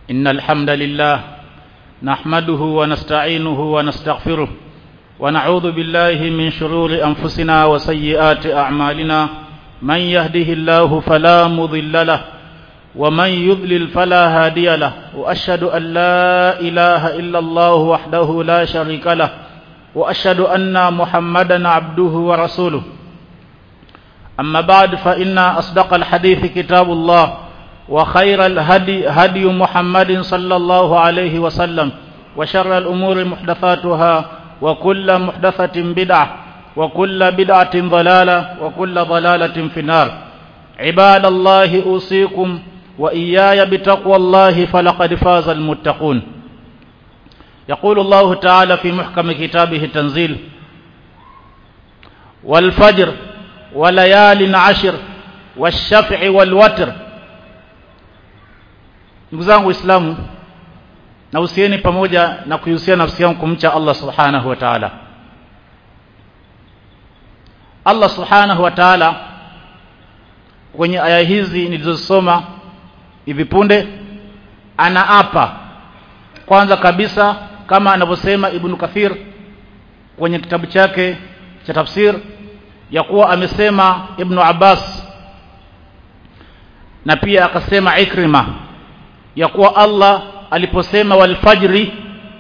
إن الحمد لله نحمده ونستعينه ونستغفره ونعوذ بالله من شرور أنفسنا وسيئات أعمالنا من يهده الله فلا مضل له ومن يضلل فلا هادي له وأشهد أن لا إله إلا الله وحده لا شريك له وأشهد أن محمدا عبده ورسوله أما بعد فإن أصدق الحديث كتاب الله وخير الهدي هدي محمد صلى الله عليه وسلم وشر الأمور محدثاتها وكل محدثة بدعة وكل بدعة ضلالة وكل ضلالة في النار عباد الله أوصيكم وإياي بتقوى الله فلقد فاز المتقون يقول الله تعالى في محكم كتابه التنزيل والفجر وليال عشر والشفع والوتر ndugu zangu waislamu nahusieni pamoja na kuihusia nafsi yangu kumcha Allah subhanahu wa ta'ala Allah subhanahu wa ta'ala kwenye aya hizi nilizosoma hivi punde anaapa kwanza kabisa kama anavyosema Ibn Kathir kwenye kitabu chake cha tafsir ya kuwa amesema Ibn Abbas na pia akasema Ikrima ya kuwa Allah aliposema walfajri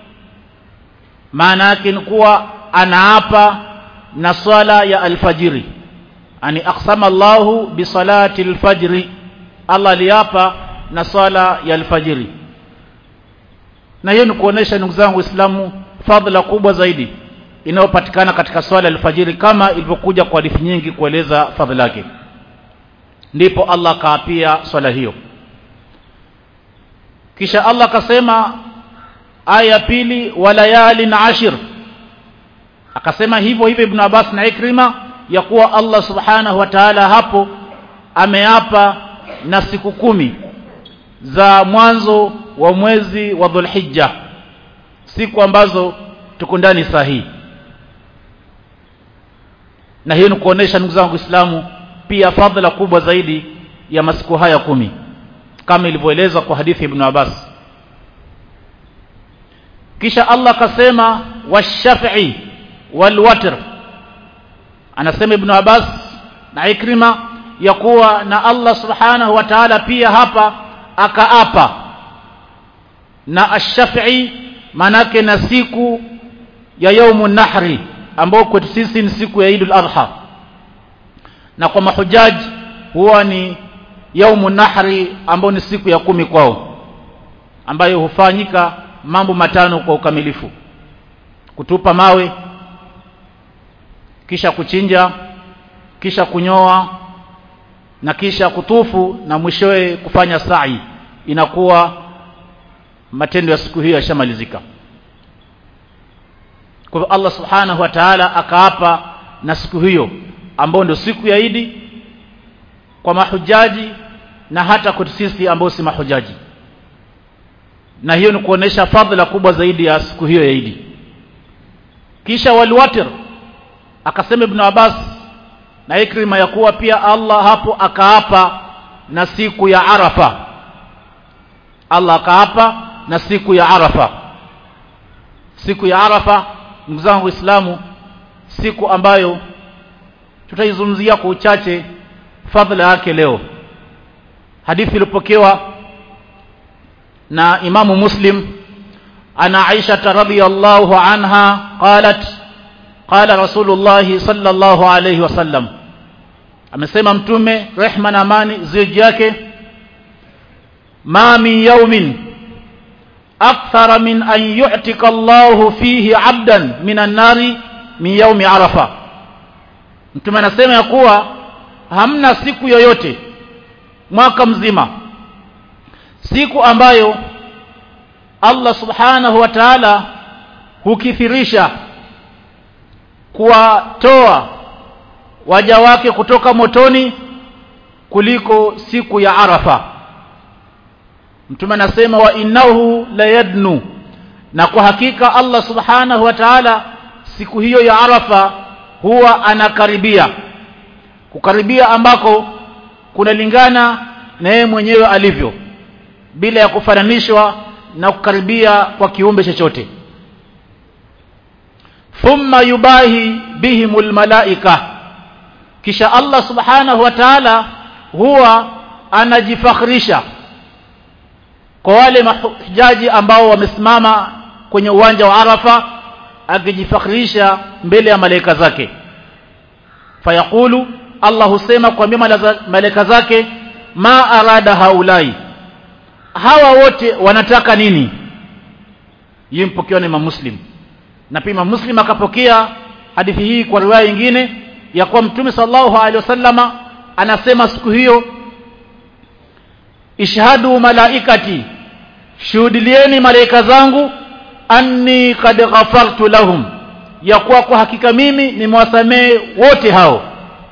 maana yake ni kuwa anaapa na swala ya alfajiri ani aqsama Allahu bi salati alfajri Allah aliapa na swala ya alfajiri na hiyo ni kuonesha ndugu zangu Waislamu fadhila kubwa zaidi inayopatikana katika swala ya alfajiri kama ilivyokuja kwa hadithi nyingi kueleza fadhila yake ndipo Allah kaapia swala hiyo kisha Allah akasema aya pili walayali na ashir akasema hivyo hivyo Ibn Abbas na Ikrima ya kuwa Allah subhanahu wa ta'ala hapo ameapa na siku kumi za mwanzo wa mwezi wa Dhulhijja siku ambazo tuko ndani sahihi na hiyo ni kuonesha ndugu zangu Waislamu pia fadhila kubwa zaidi ya masiku haya kumi kama ilivyoelezwa kwa hadithi Ibn Abbas kisha Allah akasema washafi'i walwatr anasema Ibn Abbas na Ikrima ya kuwa na Allah subhanahu wa ta'ala pia hapa akaapa na ash-shafi'i manake na siku ya yaumun nahri ambao kwetu sisi ni siku ya Eidul Adha na kwa mahujaji huwa ni yaumu nahri ambao ni siku ya kumi kwao ambayo hufanyika mambo matano kwa ukamilifu kutupa mawe kisha kuchinja kisha kunyoa na kisha kutufu na mwishowe kufanya sa'i inakuwa matendo ya siku hiyo yashamalizika kwa hivyo Allah subhanahu wa ta'ala akaapa na siku hiyo ambao ndio siku ya Idi kwa mahujaji na hata kwetu sisi ambao si mahujaji na hiyo ni kuonesha fadhila kubwa zaidi ya siku hiyo ya Idi kisha walwatir akasema Ibn Abbas na Ikrima ya kuwa pia Allah hapo akaapa na siku ya Arafa Allah akaapa na siku ya Arafa siku ya Arafa ndugu zangu Waislamu siku ambayo tutaizungumzia kwa uchache fadhila yake leo hadithi ilipokewa na imamu muslim ana aisha radhiyallahu anha qalat qala rasulullah sallallahu alayhi wasallam amesema mtume rehma na amani ziji yake ma min yawmin akthara min an yu'tika Allah fihi 'abdan minan nari min yawmi arafa mtume anasema ya kuwa hamna siku yoyote mwaka mzima siku ambayo Allah subhanahu wa ta'ala hukithirisha kuwatoa waja wake kutoka motoni kuliko siku ya Arafa mtume anasema wa innahu la yadnu na kwa hakika Allah subhanahu wa ta'ala siku hiyo ya Arafa huwa anakaribia kukaribia ambako kunalingana na yeye mwenyewe alivyo bila ya kufananishwa na kukaribia kwa kiumbe chochote thumma yubahi bihimul malaika kisha Allah subhanahu wa ta'ala huwa anajifakhrisha kwa wale mahujaji ambao wamesimama kwenye uwanja wa Arafa akijifakhrisha mbele ya malaika zake fayaqulu Allah husema kuambia malaika zake ma arada haulai hawa wote wanataka nini hii mpokewa na Imam Muslim na pia Imam Muslim akapokea hadithi hii kwa riwaya nyingine ya kuwa Mtume sallallahu alaihi wasallama anasema siku hiyo ishhadu malaikati shuhudilieni malaika zangu anni kad ghafartu lahum ya kuwa kwa hakika mimi nimewasamehe wote hao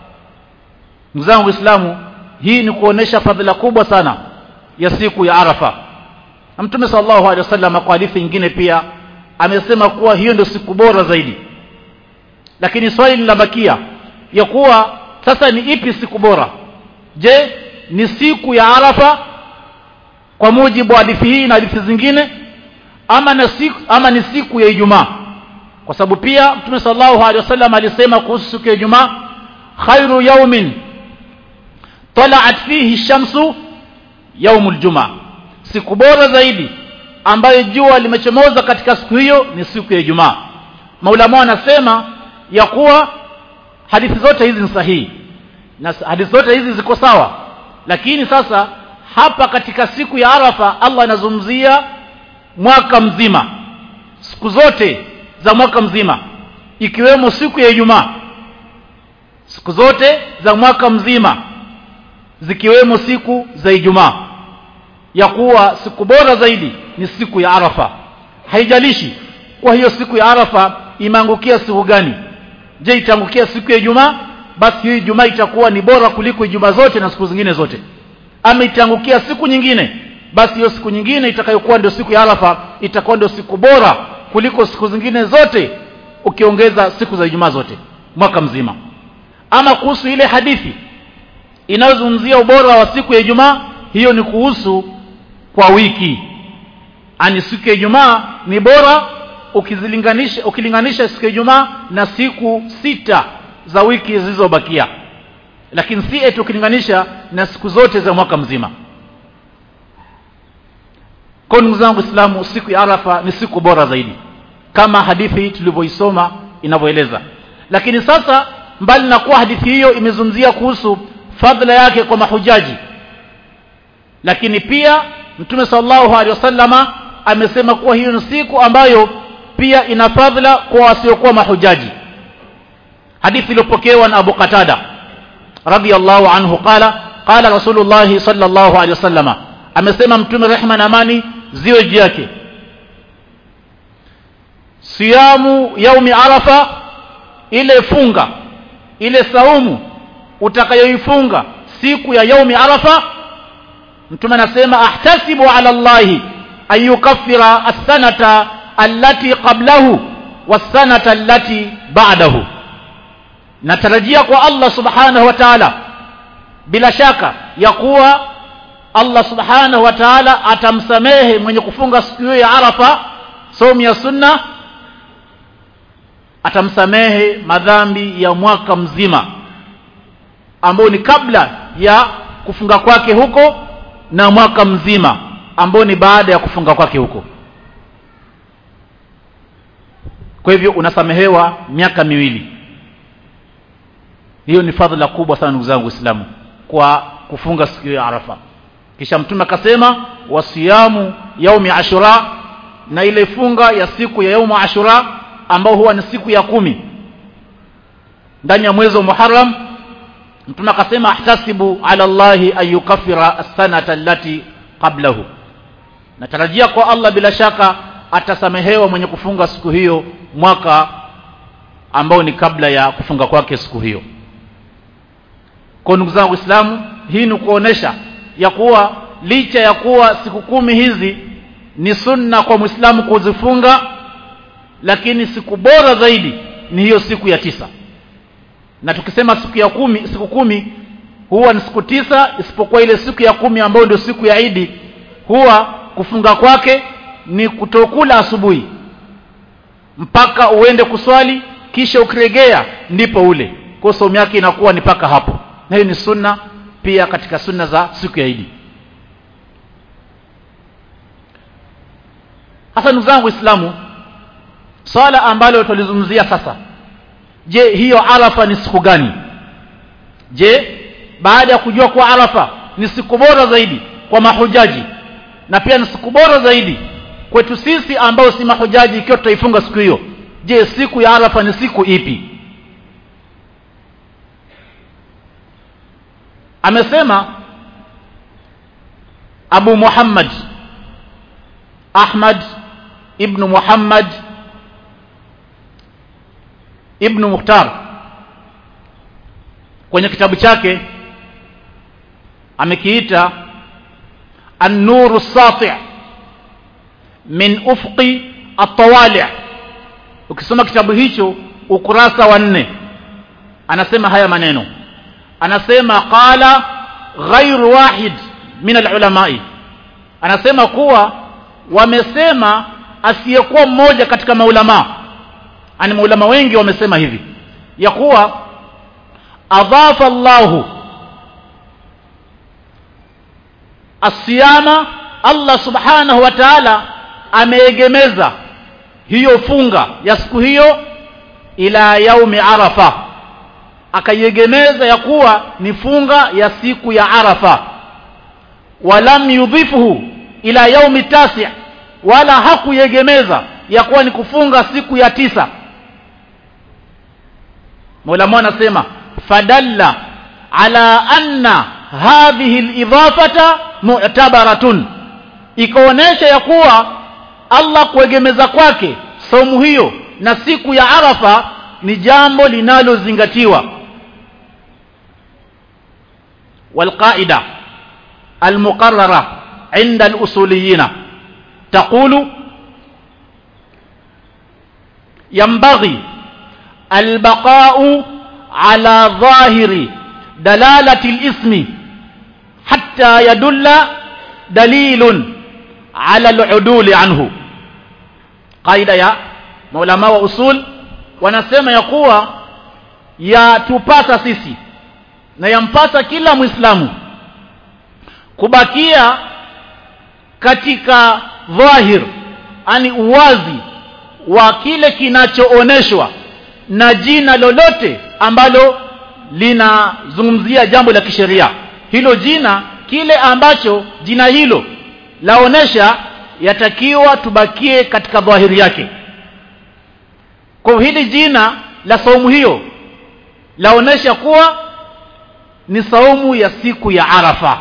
ndugu zangu waislamu hii ni kuonesha fadhila kubwa sana ya siku ya arafa na mtume sallallahu alaihi wasallam kwa hadithi nyingine pia amesema kuwa hiyo ndio siku bora zaidi lakini swali linabakia ya kuwa sasa ni ipi siku bora je ni siku ya arafa kwa mujibu wa hadithi hii na hadithi zingine ama na siku ama ni siku ya ijumaa kwa sababu pia mtume sallallahu alaihi wasallam alisema kuhusu siku ya ijumaa khairu yaumin tala'at fihi shamsu yaumul jumaa siku bora zaidi ambayo jua limechomoza katika siku hiyo ni siku ya ijumaa maulama wanasema ya kuwa hadithi zote hizi ni sahihi na hadithi zote hizi ziko sawa lakini sasa hapa katika siku ya arafa Allah anazungumzia mwaka mzima siku zote za mwaka mzima ikiwemo siku ya Ijumaa siku zote za mwaka mzima zikiwemo siku za Ijumaa ya kuwa siku bora zaidi ni siku ya Arafa haijalishi kwa hiyo siku ya Arafa imeangukia siku gani je itaangukia siku ya Ijumaa basi hiyo Ijumaa itakuwa ni bora kuliko Ijumaa zote na siku zingine zote ama itaangukia siku nyingine basi hiyo siku nyingine itakayokuwa ndio siku ya Arafa itakuwa ndio siku bora kuliko siku zingine zote ukiongeza siku za Ijumaa zote mwaka mzima ama kuhusu ile hadithi inayozungumzia ubora wa siku ya Ijumaa hiyo ni kuhusu kwa wiki ani siku ya Ijumaa ni bora ukizilinganisha ukilinganisha siku ya Ijumaa na siku sita za wiki zilizobakia lakini si eti ukilinganisha na siku zote za mwaka mzima kwa ndugu zangu Waislamu siku ya Arafa ni siku bora zaidi kama hadithi tulivyoisoma inavyoeleza lakini sasa mbali na kuwa hadithi hiyo imezungumzia kuhusu fadhila yake kwa mahujaji lakini pia Mtume sallallahu alaihi wasallama amesema kuwa hiyo ni siku ambayo pia ina fadhila kwa wasiokuwa mahujaji hadithi iliyopokewa na Abu Qatada radiyallahu anhu qala qala Rasulullah sallallahu alaihi wasallama amesema Mtume rehma na amani ziwe juu yake siyamu yaumi arafa ile funga ile saumu utakayoifunga siku ya yaumi arafa mtume anasema ahtasibu ala allahi an yukaffira as-sanata allati qablahu was-sanata allati ba'dahu natarajia kwa Allah subhanahu wa ta'ala bila shaka ya kuwa Allah subhanahu wa ta'ala atamsamehe mwenye kufunga siku hiyo ya Arafa somu ya sunna atamsamehe madhambi ya mwaka mzima ambao ni kabla ya kufunga kwake huko na mwaka mzima ambao ni baada ya kufunga kwake huko kwa hivyo unasamehewa miaka miwili hiyo ni fadhila kubwa sana ndugu zangu waislamu kwa kufunga siku ya Arafa kisha mtume akasema wasiyamu yaumi ashura na ile funga ya siku ya yaumu ashura ambao huwa ni siku ya kumi ndani ya mwezi wa Muharram mtume akasema ahtasibu ala Allahi an yukaffira as-sanata allati qablahu natarajia kwa Allah bila shaka atasamehewa mwenye kufunga siku hiyo mwaka ambao ni kabla ya kufunga kwake siku hiyo kwa ndugu zangu Waislamu hii ni kuonesha ya kuwa licha ya kuwa siku kumi hizi ni sunna kwa Muislamu kuzifunga lakini siku bora zaidi ni hiyo siku ya tisa na tukisema siku ya kumi siku kumi huwa ni siku tisa isipokuwa ile siku ya kumi ambayo ndio siku ya Idi huwa kufunga kwake ni kutokula asubuhi mpaka uende kuswali kisha ukiregea ndipo ule kwa saumu yake inakuwa ni paka hapo na hiyo ni sunna pia katika sunna za siku ya Idi hasa ndugu zangu waislamu swala ambalo tulizungumzia sasa je hiyo arafa ni siku gani je baada ya kujua kuwa arafa ni siku bora zaidi kwa mahujaji na pia ni siku bora zaidi kwetu sisi ambao si mahujaji ikiwa tutaifunga siku hiyo je siku ya arafa ni siku ipi amesema Abu Muhammad Ahmad ibn Muhammad ibn Mukhtar kwenye kitabu chake amekiita An-Nur as-Sati' min ufqi at-tawali' ukisoma kitabu hicho ukurasa wa nne anasema haya maneno anasema qala ghairu wahid min al-ulamai anasema kuwa wamesema asiyekuwa mmoja katika maulama ani maulama wengi wamesema hivi ya kuwa adhafa Allahu asiyama Allah subhanahu wa ta'ala ameegemeza hiyo funga ya siku hiyo ila yaumi arafa akaiegemeza ya kuwa ni funga ya siku ya arafa walam yudhifuhu ila yaumi tasi wala hakuiegemeza ya kuwa ni kufunga siku ya tisa Mola anasema fadalla ala anna hadhihi al-idhafata mu'tabaratun ikaonesha ya kuwa Allah kuegemeza kwake saumu hiyo na siku ya Arafa ni jambo linalozingatiwa والقاعده المقرره عند الاصوليين تقول ينبغي البقاء على ظاهر دلاله الاسم حتى يدل دليل على العدول عنه قاعده ya maulama wa usul wanasema ya kuwa yatupasa sisi na yampasa kila muislamu kubakia katika dhahir ani uwazi wa kile kinachooneshwa na jina lolote ambalo linazungumzia jambo la kisheria hilo jina kile ambacho jina hilo laonesha yatakiwa tubakie katika dhahiri yake kwa hili jina la saumu hiyo laonesha kuwa ni saumu ya siku ya Arafa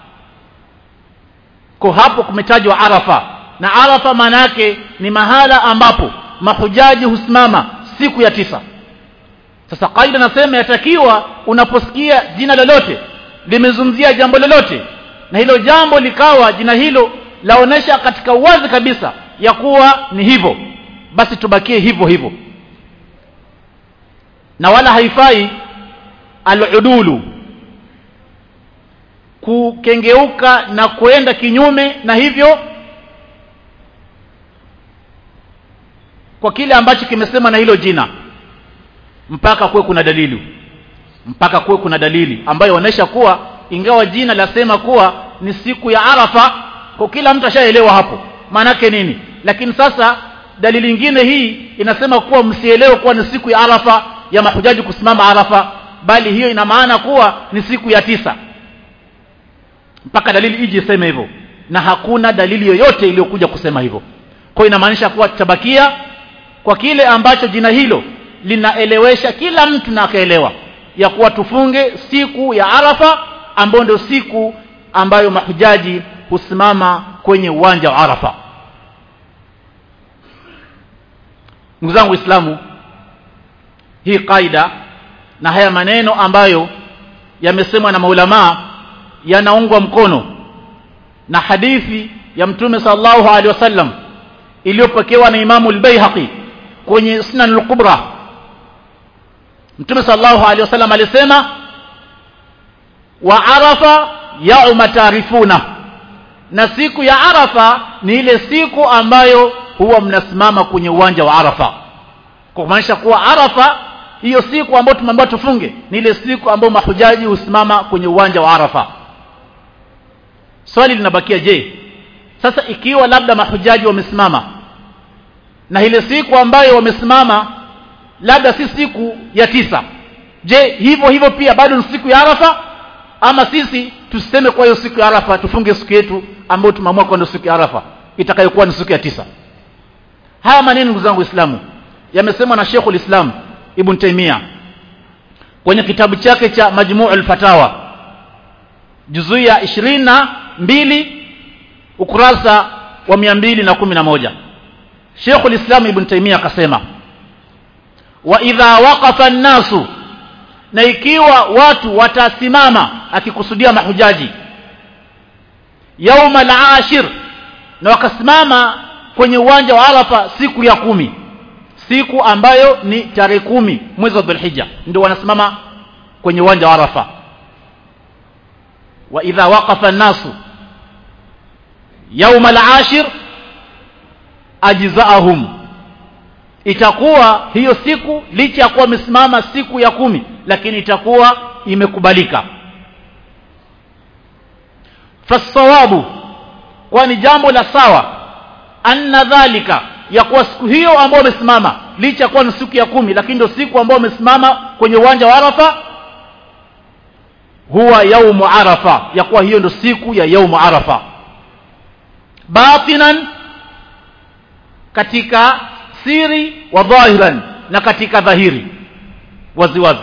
kwa hapo kumetajwa Arafa na Arafa maana yake ni mahala ambapo mahujaji husimama siku ya tisa sasa kaida nasema yatakiwa unaposikia jina lolote limezungumzia jambo lolote na hilo jambo likawa jina hilo laonesha katika uwazi kabisa ya kuwa ni hivyo basi tubakie hivyo hivyo na wala haifai aludulu kukengeuka na kuenda kinyume na hivyo kwa kile ambacho kimesema na hilo jina mpaka kuwe kuna dalili mpaka kuwe kuna dalili ambayo inaonyesha kuwa ingawa jina lasema kuwa ni siku ya Arafa kwa kila mtu ashaelewa hapo maanake nini lakini sasa dalili nyingine hii inasema kuwa msielewe kuwa ni siku ya Arafa ya mahujaji kusimama Arafa bali hiyo ina maana kuwa ni siku ya tisa mpaka dalili ije iseme hivyo na hakuna dalili yoyote iliyokuja kusema hivyo kwa inamaanisha kuwa tutabakia kwa kile ambacho jina hilo linaelewesha kila mtu na akaelewa ya kuwa tufunge siku ya Arafa ambayo ndio siku ambayo mahujaji husimama kwenye uwanja wa Arafa ndugu zangu waislamu hii kaida na haya maneno ambayo yamesemwa na maulamaa yanaungwa mkono na hadithi ya mtume sallallahu alaihi wasallam iliyopokewa na Imamu al-Baihaqi kwenye Sunan al-Kubra Mtume sallallahu alaihi wasallam alisema wa arafa yauma taarifuna na siku ya arafa ni ile siku ambayo huwa mnasimama kwenye uwanja wa arafa kwa kumaanisha kuwa arafa hiyo siku ambayo tumeambiwa tufunge ni ile siku ambayo mahujaji husimama kwenye uwanja wa arafa swali linabakia je sasa ikiwa labda mahujaji wamesimama na ile siku ambayo wamesimama labda si siku ya tisa je hivyo hivyo pia bado ni siku ya arafa ama sisi tuseme kwa hiyo siku ya arafa tufunge siku yetu ambayo tumeamua kwenda siku ya arafa itakayokuwa ni siku ya tisa haya maneno ndugu zangu waislamu yamesemwa na Sheikhul Islam Ibn Taymiyyah kwenye kitabu chake cha Majmu'ul Fatawa juzuu ya 22 ukurasa wa 211 Sheikhul Islam Ibn Taymiyyah akasema wa idha waqafa an-nasu na ikiwa watu watasimama akikusudia mahujaji yauma al-ashir na wakasimama kwenye uwanja wa Arafa siku ya kumi siku ambayo ni tarehe kumi mwezi wa Dhulhijja ndio wanasimama kwenye uwanja wa Arafa wa idha waqafa an-nasu yauma al-ashir ajzaahum itakuwa hiyo siku licha ya kuwa wamesimama siku ya kumi lakini itakuwa imekubalika fasawabu kwani jambo la sawa anna dhalika ya kuwa siku hiyo ambao wamesimama licha ya kuwa ni siku ya kumi lakini ndio siku ambao wamesimama kwenye uwanja wa Arafa huwa yaumu Arafa ya kuwa hiyo ndio siku ya yaumu Arafa batinan katika siri wa dhahiran na katika dhahiri waziwazi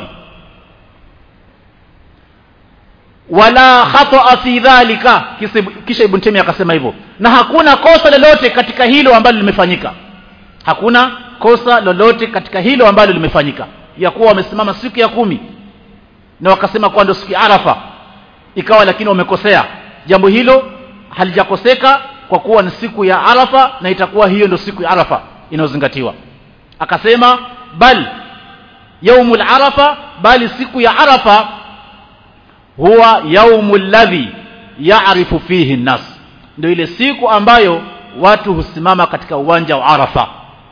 wala khata fi dhalika kisha ibn Taymiyyah akasema hivyo na hakuna kosa lolote katika hilo ambalo limefanyika hakuna kosa lolote katika hilo ambalo limefanyika ya kuwa wamesimama siku ya kumi na wakasema kwa ndio siku ya Arafa ikawa lakini wamekosea jambo hilo halijakoseka kwa kuwa ni siku ya Arafa na itakuwa hiyo ndio siku ya Arafa inayozingatiwa akasema bal yaumul arafa bali siku ya arafa huwa yaumul ladhi ya'rifu fihi nas ndio ile siku ambayo watu husimama katika uwanja wa arafa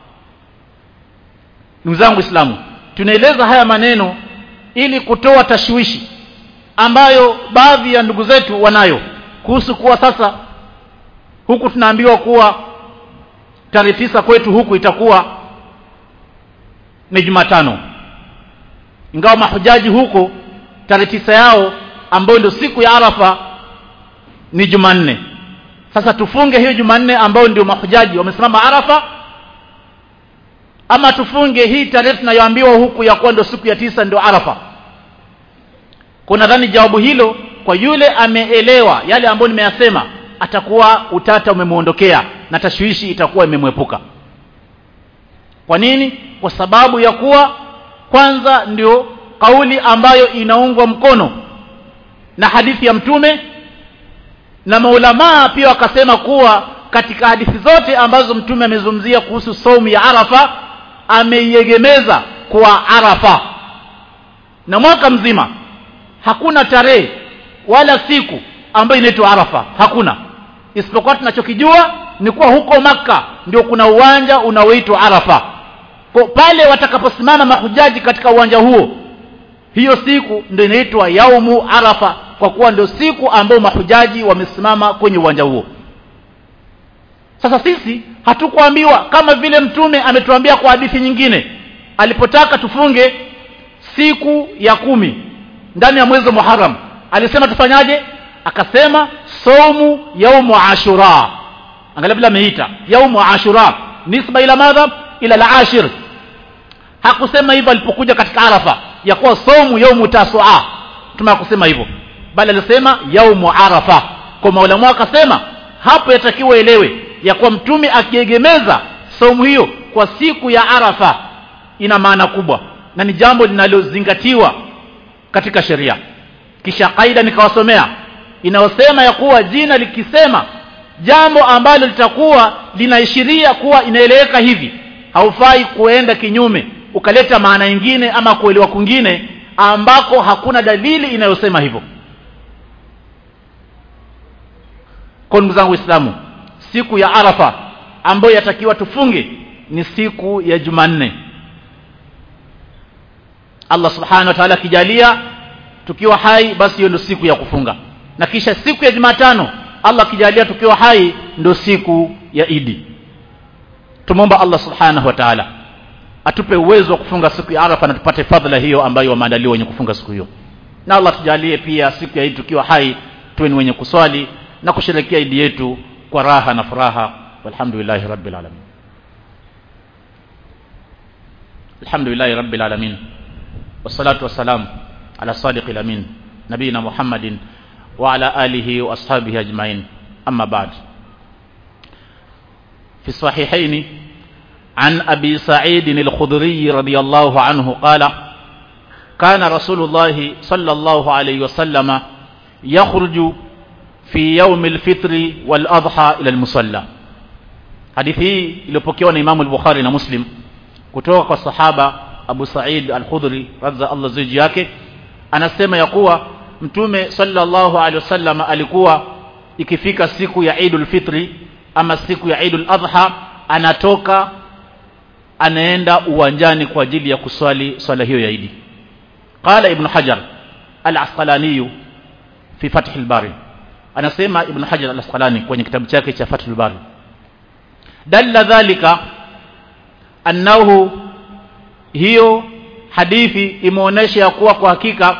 ndugu zangu islamu tunaeleza haya maneno ili kutoa tashwishi ambayo baadhi ya ndugu zetu wanayo kuhusu kuwa sasa huku tunaambiwa kuwa tarehe tisa kwetu huku itakuwa ni Jumatano ingawa mahujaji huko tarehe tisa yao ambayo ndio siku ya Arafa ni Jumanne sasa tufunge hiyo Jumanne ambayo ndio mahujaji wamesimama Arafa ama tufunge hii tarehe tunayoambiwa huku ya kuwa ndio siku ya tisa ndio Arafa kuna dhani jawabu hilo kwa yule ameelewa yale ambayo nimeyasema atakuwa utata umemuondokea na tashwishi itakuwa imemwepuka kwa nini kwa sababu ya kuwa kwanza ndio kauli ambayo inaungwa mkono na hadithi ya mtume na maulamaa pia wakasema kuwa katika hadithi zote ambazo mtume amezungumzia kuhusu saumu ya Arafa ameiegemeza kwa Arafa na mwaka mzima hakuna tarehe wala siku ambayo inaitwa Arafa hakuna isipokuwa tunachokijua ni kuwa huko maka ndio kuna uwanja unaoitwa Arafa kwa pale watakaposimama mahujaji katika uwanja huo hiyo siku ndio inaitwa yaumu Arafa kwa kuwa ndio siku ambayo mahujaji wamesimama kwenye uwanja huo sasa sisi hatukuambiwa kama vile mtume ametuambia kwa hadithi nyingine alipotaka tufunge siku ya kumi ndani ya mwezi wa Muharram alisema tufanyaje akasema saumu yaumu ashura angalia vile ameita yaumu ashura nisba ila madha ila al-ashir hakusema hivyo alipokuja katika arafa ya kuwa saumu yaumu tasua mtume kusema hivyo bali alisema yaumu arafa kwa maulama akasema hapo yatakiwa elewe ya kuwa mtume akiegemeza saumu hiyo kwa siku ya arafa ina maana kubwa na ni jambo linalozingatiwa katika sheria kisha kaida nikawasomea inayosema ya kuwa jina likisema jambo ambalo litakuwa linaishiria kuwa inaeleweka hivi haufai kuenda kinyume ukaleta maana nyingine ama kuelewa kwingine ambako hakuna dalili inayosema hivyo kwa ndugu zangu waislamu siku ya arafa ambayo yatakiwa tufunge ni siku ya jumanne allah subhanahu wa taala akijalia tukiwa hai basi hiyo ndio siku ya kufunga na kisha siku ya jumatano allah akijalia tukiwa hai ndio siku ya idi tumwomba allah subhanahu wa taala atupe uwezo wa kufunga siku ya arafa na tupate fadhila hiyo ambayo wameandaliwa wenye kufunga siku hiyo na allah tujalie pia siku ya idi tukiwa hai tuwe ni wenye kuswali na kusherekea idi yetu kwa raha na furaha walhamdulillahi rabbil alamin alhamdulillahi rabbil alamin wassalatu wassalam ala sadiqil amin nabiyina muhammadin wa ala alihi wa ashabihi ajmain amma ba'd في الصحيحين عن أبي سعيد الخضري رضي الله عنه قال كان رسول الله صلى الله عليه وسلم يخرج في يوم الفطر والأضحى إلى المصلى hadithi hii iliyopokewa na Imamu al-Bukhari na Muslim kutoka kwa sahaba Abu Sa'id al-Khudri radza Allah ziji yake anasema ya kuwa Mtume sallallahu alaihi wasallam alikuwa ikifika siku ya Eidul Fitri ama siku ya Eidul Adha anatoka anaenda uwanjani kwa ajili ya kuswali swala hiyo ya Idi. Qala Ibn Hajar al-Asqalani fi Fath al-Bari. Anasema Ibn Hajar al-Asqalani kwenye kitabu chake cha Fath al-Bari. Dalla dhalika annahu hiyo hadithi imeonyesha ya kuwa kwa hakika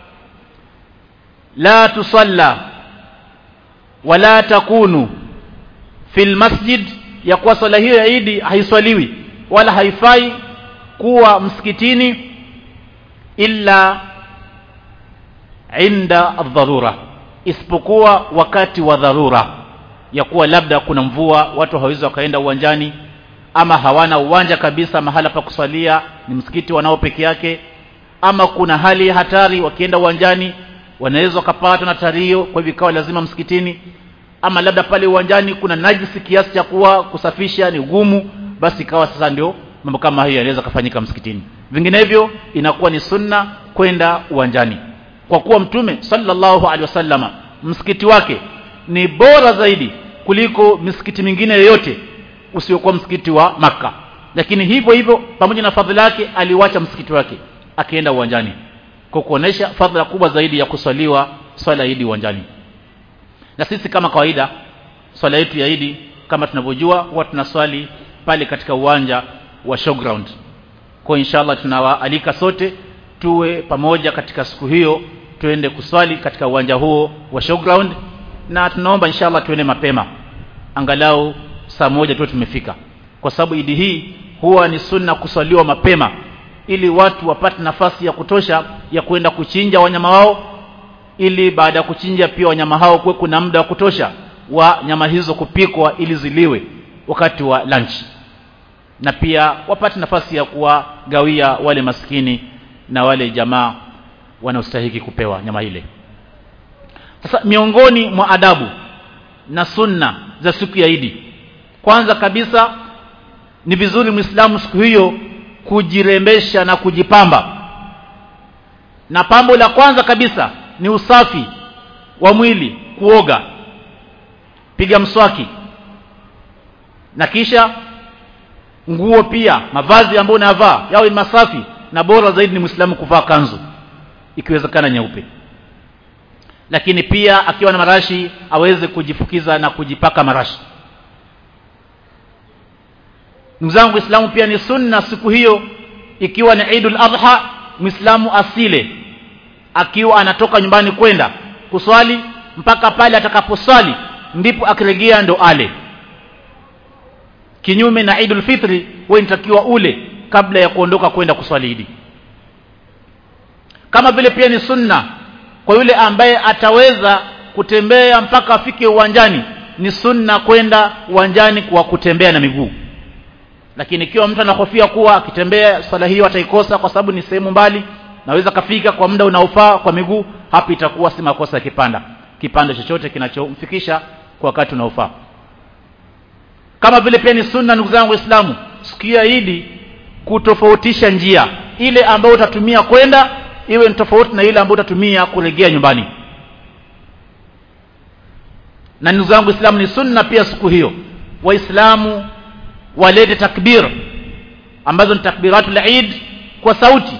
la tusalla wala takunu fil masjid ya kuwa swala hiyo ya Idi haiswaliwi wala haifai kuwa msikitini illa inda dharura isipokuwa wakati wa dharura ya kuwa labda kuna mvua watu hawawezi wakaenda uwanjani ama hawana uwanja kabisa mahala pa kuswalia ni msikiti wanao peke yake ama kuna hali ya hatari wakienda uwanjani wanaweza wakapatwa na tario kwa hivyo ikawa lazima msikitini ama labda pale uwanjani kuna najisi kiasi cha kuwa kusafisha ni gumu basi ikawa sasa ndio mambo kama hiyo yanaweza kufanyika msikitini vinginevyo inakuwa ni sunna kwenda uwanjani kwa kuwa mtume sallallahu alaihi wasallama msikiti wake ni bora zaidi kuliko misikiti mingine yoyote usiokuwa msikiti wa maka lakini hivyo hivyo pamoja na fadhila yake aliwacha msikiti wake akienda uwanjani kwa kuonesha fadhila kubwa zaidi ya kuswaliwa swala idi uwanjani na sisi kama kawaida swala yetu ya idi kama tunavyojua huwa tunaswali pale katika uwanja wa showground kwa inshallah tunawaalika sote tuwe pamoja katika siku hiyo tuende kuswali katika uwanja huo wa showground na tunaomba inshallah tuende mapema angalau saa moja tuwe tumefika kwa sababu idi hii huwa ni sunna kuswaliwa mapema ili watu wapate nafasi ya kutosha ya kwenda kuchinja wanyama wao ili baada ya kuchinja pia wanyama hao kuwe kuna muda wa kutosha wa nyama hizo kupikwa ili ziliwe wakati wa lunch na pia wapate nafasi ya kuwagawia wale maskini na wale jamaa wanaostahiki kupewa nyama ile sasa miongoni mwa adabu na sunna za siku ya Idi kwanza kabisa ni vizuri Muislamu siku hiyo kujirembesha na kujipamba na pambo la kwanza kabisa ni usafi wa mwili kuoga piga mswaki na kisha nguo pia mavazi ambayo unayavaa yawe masafi na bora zaidi ni Muislamu kuvaa kanzu ikiwezekana nyeupe lakini pia akiwa na marashi aweze kujifukiza na kujipaka marashi ndugu zangu Uislamu pia ni sunna siku hiyo ikiwa ni Eidul Adha Muislamu asile akiwa anatoka nyumbani kwenda kuswali mpaka pale atakaposwali ndipo akirejea ndo ale kinyume na Eidul Fitri wewe inatakiwa ule kabla ya kuondoka kwenda kuswali Idi kama vile pia ni sunna kwa yule ambaye ataweza kutembea mpaka afike uwanjani ni sunna kwenda uwanjani kwa kutembea na miguu lakini ikiwa mtu anahofia kuwa akitembea swala hiyo ataikosa kwa sababu ni sehemu mbali naweza kafika kwa muda unaofaa kwa miguu hapo itakuwa si makosa ya kipanda kipanda chochote kinachomfikisha kwa wakati unaofaa kama vile pia ni sunna ndugu zangu waislamu siku ya idi kutofautisha njia ile ambayo utatumia kwenda iwe ni tofauti na ile ambayo utatumia kurejea nyumbani na ndugu zangu Uislamu ni sunna pia siku hiyo waislamu walete takbir ambazo ni takbiratul Eid kwa sauti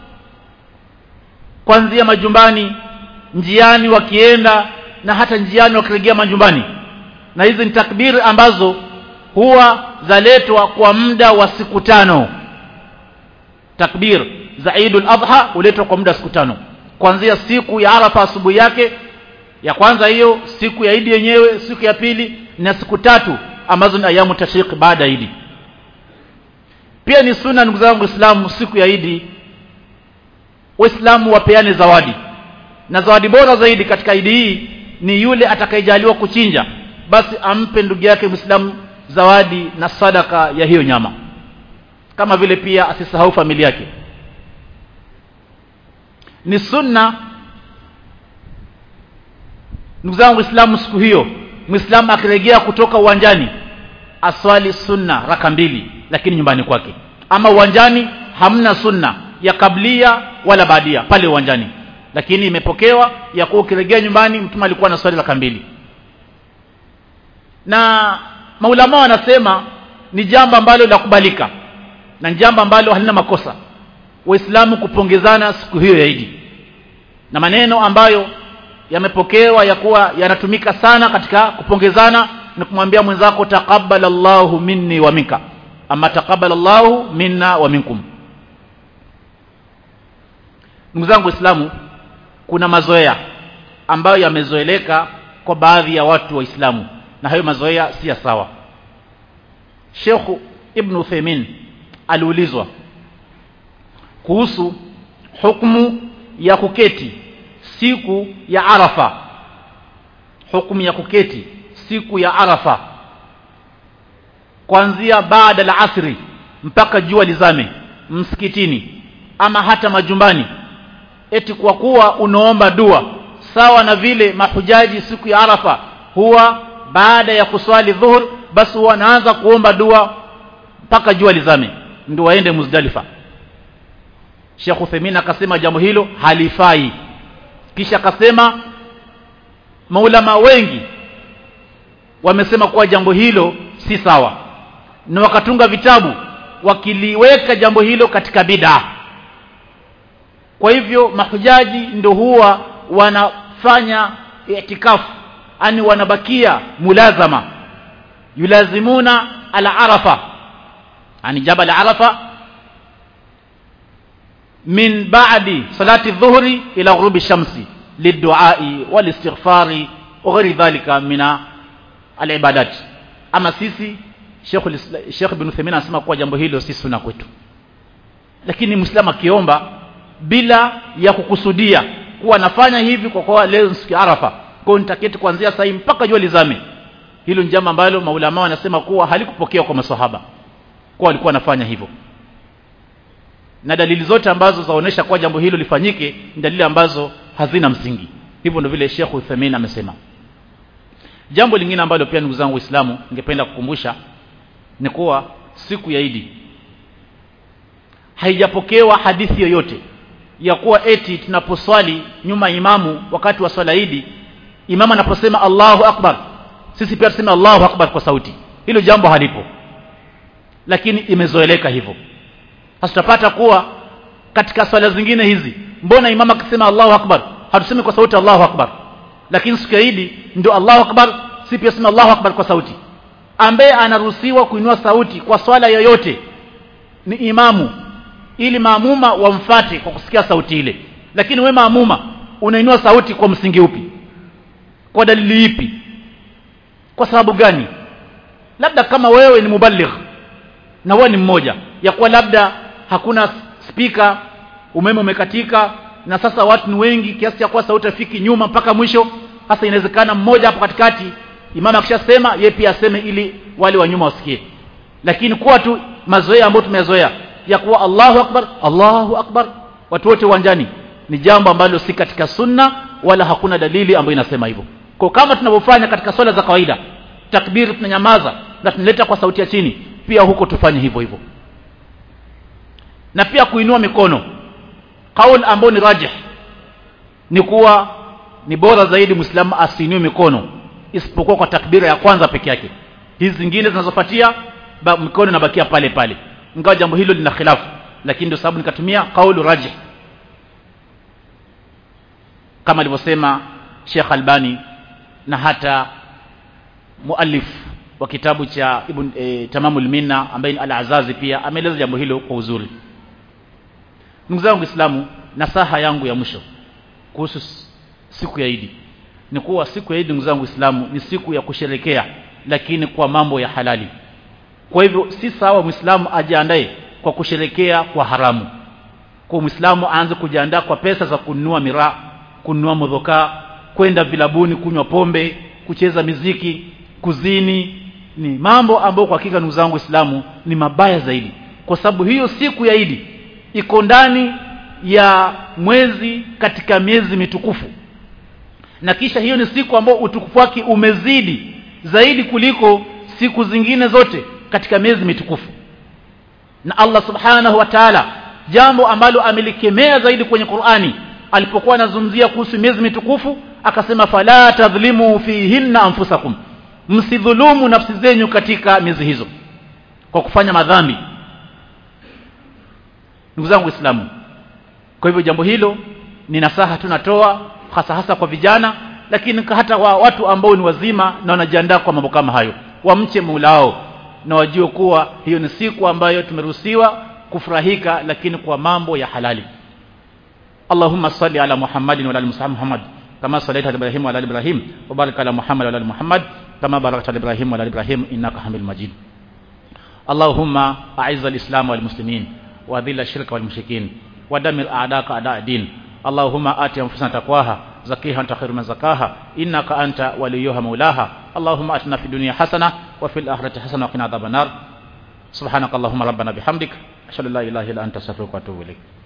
kuanzia majumbani njiani wakienda na hata njiani wakirejea majumbani na hizi ni takbir ambazo huwa zaletwa kwa muda wa siku tano takbir za Eidul Adha huletwa kwa muda wa siku tano kuanzia siku ya Arafa asubuhi yake ya kwanza hiyo siku ya Idi yenyewe siku ya pili na siku tatu ambazo ni ayamu tashriq baada ya Idi pia ni sunna ndugu zangu Waislamu siku ya Idi Waislamu wapeane zawadi na zawadi bora zaidi katika Idi hii ni yule atakayejaliwa kuchinja basi ampe ndugu yake Muislamu zawadi na sadaka ya hiyo nyama kama vile pia asisahau familia yake ni sunna ndugu zangu Waislamu siku hiyo Muislamu akirejea kutoka uwanjani aswali sunna raka mbili lakini nyumbani kwake ama uwanjani hamna sunna ya kablia wala baadia pale uwanjani lakini imepokewa ya kuwa ukirejea nyumbani mtume alikuwa na swali raka mbili na maulama wanasema ni jambo ambalo la kubalika na ni jambo ambalo halina makosa waislamu kupongezana siku hiyo ya Idi na maneno ambayo yamepokewa ya kuwa yanatumika sana katika kupongezana ni kumwambia mwenzako taqabbal Allahu minni wa minka ama taqabbal Allahu minna wa minkum ndugu zangu waislamu kuna mazoea ambayo yamezoeleka kwa baadhi ya watu waislamu na hayo mazoea si ya sawa Sheikh Ibn Uthaymeen aliulizwa kuhusu hukumu ya kuketi siku ya Arafa hukumu ya kuketi siku ya Arafa kuanzia baada la asri mpaka jua lizame msikitini ama hata majumbani eti kwa kuwa unaomba dua sawa na vile mahujaji siku ya Arafa huwa baada ya kuswali dhuhur basi huwa anaanza kuomba dua mpaka jua lizame ndio waende Muzdalifa Sheikh Uthaymeen akasema jambo hilo halifai kisha akasema maulama wengi wamesema kuwa jambo hilo si sawa na wakatunga vitabu wakiliweka jambo hilo katika bid'a kwa hivyo mahujaji ndio huwa wanafanya itikafu ani wanabakia mulazama yulazimuna ala arafa ani jabal arafa min ba'di salati dhuhri ila ghurubi shamsi liduai walistighfari wa ghairi dhalika mina alibadat ama sisi Sheikh Sheikh Ibn Uthaymeen anasema kuwa jambo hilo si sunna kwetu lakini muislamu akiomba bila ya kukusudia kuwa nafanya hivi kwa kuwa leo siku ya Arafa kwa nitaketi kuanzia saa hii mpaka jua lizame hilo ni jambo ambalo maulama wanasema kuwa halikupokewa kwa maswahaba kwa walikuwa wanafanya hivyo na dalili zote ambazo zaonesha kuwa jambo hilo lifanyike ni dalili ambazo hazina msingi hivyo ndio vile Sheikh Uthaymeen amesema jambo lingine ambalo pia ndugu zangu Waislamu ningependa kukumbusha ni kuwa siku ya Idi haijapokewa hadithi yoyote ya kuwa eti tunaposwali nyuma imamu wakati wa swala Idi imamu anaposema Allahu Akbar sisi pia tuseme Allahu Akbar kwa sauti hilo jambo halipo lakini imezoeleka hivyo sasa tutapata kuwa katika swala zingine hizi mbona imama akisema Allahu Akbar hatusemi kwa sauti Allahu Akbar lakini siku ya Idi ndio Allahu Akbar si pia sema Allahu Akbar kwa sauti ambaye anaruhusiwa kuinua sauti kwa swala yoyote ni imamu ili maamuma wamfate kwa kusikia sauti ile lakini we maamuma unainua sauti kwa msingi upi kwa dalili ipi kwa sababu gani labda kama wewe ni muballigh na wewe ni mmoja ya kuwa labda hakuna spika umeme umekatika na sasa watu ni wengi kiasi cha kuwa sauti afiki nyuma mpaka mwisho hasa inawezekana mmoja hapo katikati imama akishasema yeye pia aseme ili wale wa nyuma wasikie lakini kuwa tu mazoea ambayo tumeyazoea ya kuwa Allahu akbar Allahu akbar watu wote uwanjani ni jambo ambalo si katika sunna wala hakuna dalili ambayo inasema hivyo kwa kama tunavyofanya katika swala za kawaida takbir tunanyamaza na tunaleta kwa sauti ya chini pia huko tufanye hivyo hivyo na pia kuinua mikono kauli ambayo ni rajih ni kuwa ni bora zaidi muislamu asiinue mikono isipokuwa kwa takbira ya kwanza peke yake hizi zingine zinazofuatia mikono inabakia pale pale ingawa jambo hilo lina khilafu lakini ndio sababu nikatumia kaulu rajih kama alivyosema Sheikh Albani na hata muallif wa kitabu cha Ibn e, Tamamul Minna ambaye ni Al-Azazi pia ameeleza jambo hilo kwa uzuri. Ndugu zangu Waislamu, nasaha yangu ya mwisho kuhusu siku ya Idi ni kuwa siku ya Idi, ndugu zangu Waislamu, ni siku ya kusherekea, lakini kwa mambo ya halali. Kwa hivyo si sawa Muislamu ajiandae kwa kusherekea kwa haramu. Kwa Muislamu aanze kujiandaa kwa pesa za kununua miraa, kununua modhoka, kwenda vilabuni kunywa pombe, kucheza miziki, kuzini, ni mambo ambayo kwa hakika ndugu zangu Waislamu ni mabaya zaidi, kwa sababu hiyo siku ya Idi iko ndani ya mwezi katika miezi mitukufu, na kisha hiyo ni siku ambayo utukufu wake umezidi zaidi kuliko siku zingine zote katika miezi mitukufu. Na Allah subhanahu wa ta'ala, jambo ambalo amelikemea zaidi kwenye Qur'ani alipokuwa anazungumzia kuhusu miezi mitukufu, akasema fala tadhlimu fihinna anfusakum msidhulumu nafsi zenyu katika miezi hizo kwa kufanya madhambi ndugu zangu waislamu kwa hivyo jambo hilo ni nasaha tunatoa hasa hasa kwa vijana lakini hata wa watu ambao ni wazima na wanajiandaa kwa mambo kama hayo wamche Mola na wajue kuwa hiyo ni siku ambayo tumeruhusiwa kufurahika lakini kwa mambo ya halali Allahumma salli ala Muhammadin wa ala Muhammad kama sallaita ala Ibrahim wa ala Ibrahim wa barik ala Muhammad wa ala Muhammad كما باركت على ابراهيم وعلى ابراهيم انك حميد مجيد اللهم اعز الاسلام والمسلمين واذل الشرك والمشركين ودمر اعداءك اعداء الدين اللهم ات انفسنا تقواها زكيها انت خير من زكاها انك انت وليها مولاها اللهم اتنا في الدنيا حسنه وفي الاخره حسنه وقنا عذاب النار سبحانك اللهم ربنا بحمدك اشهد ان لا اله الا انت استغفرك واتوب اليك